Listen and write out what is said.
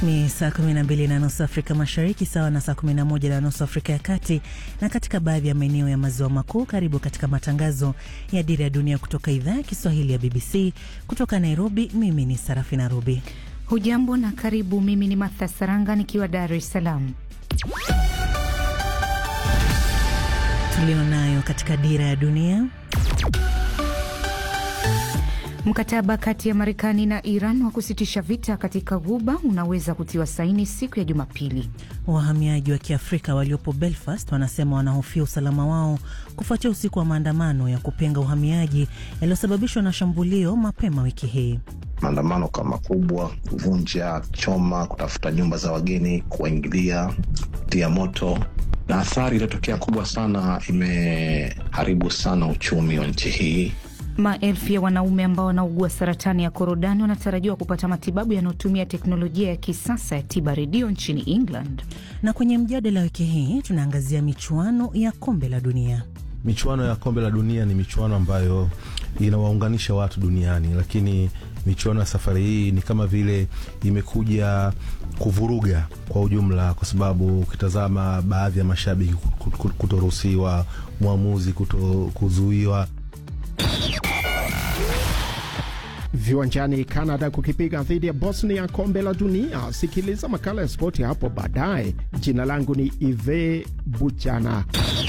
Ni saa 12 na nusu Afrika Mashariki, sawa na saa 11 na nusu Afrika ya Kati na katika baadhi ya maeneo ya maziwa makuu. Karibu katika matangazo ya Dira ya Dunia kutoka idhaa ya Kiswahili ya BBC kutoka Nairobi. Mimi ni Sarafina Rubi. Hujambo na karibu. Mimi ni Martha Saranga nikiwa Dar es Salaam. Tulionayo katika Dira ya Dunia. Mkataba kati ya Marekani na Iran wa kusitisha vita katika Ghuba unaweza kutiwa saini siku ya Jumapili. Wahamiaji wa Kiafrika waliopo Belfast wanasema wanahofia usalama wao kufuatia usiku wa maandamano ya kupinga uhamiaji yaliyosababishwa na shambulio mapema wiki hii. Maandamano kama kubwa, kuvunja, choma, kutafuta nyumba za wageni, kuwaingilia, tia moto na athari iliyotokea kubwa sana, imeharibu sana uchumi wa nchi hii. Maelfu ya wanaume ambao wanaugua saratani ya korodani wanatarajiwa kupata matibabu yanayotumia teknolojia ya kisasa ya tiba redio nchini England. Na kwenye mjadala wiki hii tunaangazia michuano ya kombe la dunia. Michuano ya kombe la dunia ni michuano ambayo inawaunganisha watu duniani, lakini michuano ya safari hii ni kama vile imekuja kuvuruga kwa ujumla, kwa sababu ukitazama baadhi ya mashabiki kutoruhusiwa, mwamuzi kuto kuzuiwa Viwanjani, Canada kukipiga dhidi ya Bosnia kombe la dunia. Sikiliza makala ya spoti hapo baadaye. Jina langu ni Ive Buchana.